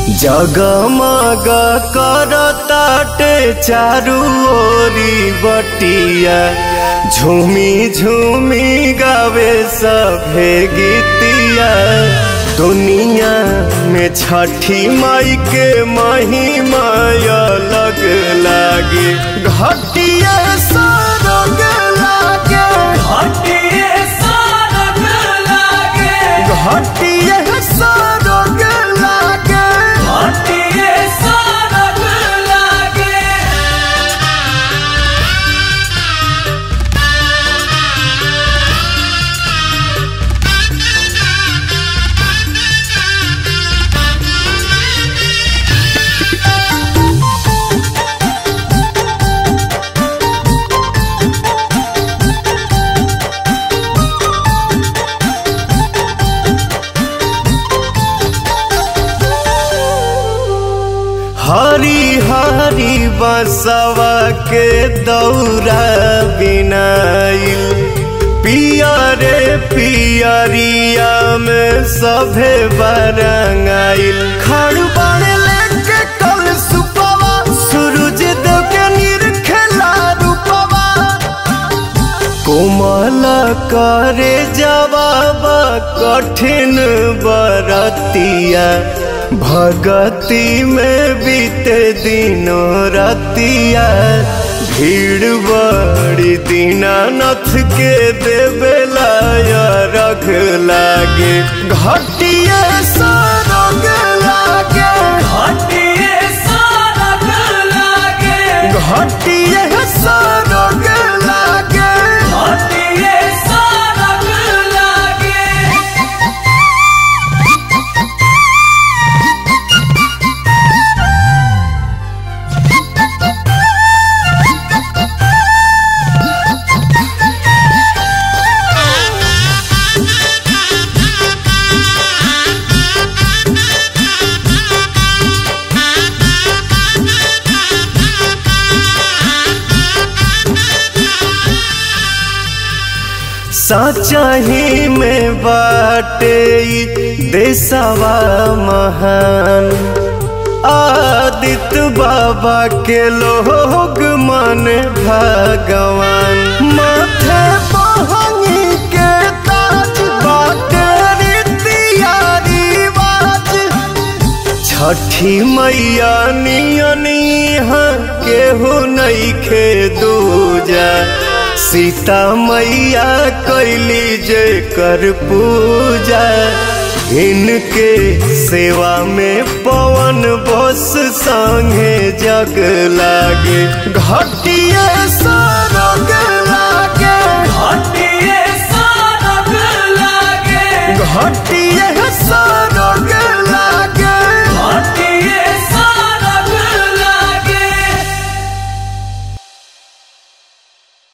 जगमग करताटे चारू ओरी बटिया झूमी झूमी गावे सभे गीतिया दुनिया में छठी माई के महिमा अलग लागे घटिया सरग लागे घटिए सरग लागे घटिया सरग लागे घटिए सरग लागे हरी हरी बसवा के दौरा बिनाइल पियरे पियरिया में सभे बरंगाइल खड़बड़ लेके कल सुपवा सूरज देव के निरखेला रूपवा कोमल करे जवाब कठिन बरतिया भगति में बीते दिनों रतिया भीड़ बड़ी दीनानाथ के देवेला रख लागे घटिया सरग लागे घटिए सरग लागे घटिया सरग लागे घटिए सरग लागे सचही में बाटे ई देशवा महान आदित्य बाबा के लोग मन भगवान माथे बहंगी के ताज बाटे रीतिया रिवाज छठी मैया नियनिहा केहू नइखे दूजा सीता मैया कैली जे कर पूजा इनके सेवा में पवन बस संगे जग लागे घटिया सरग लागे घटिए सरग लागे घटिया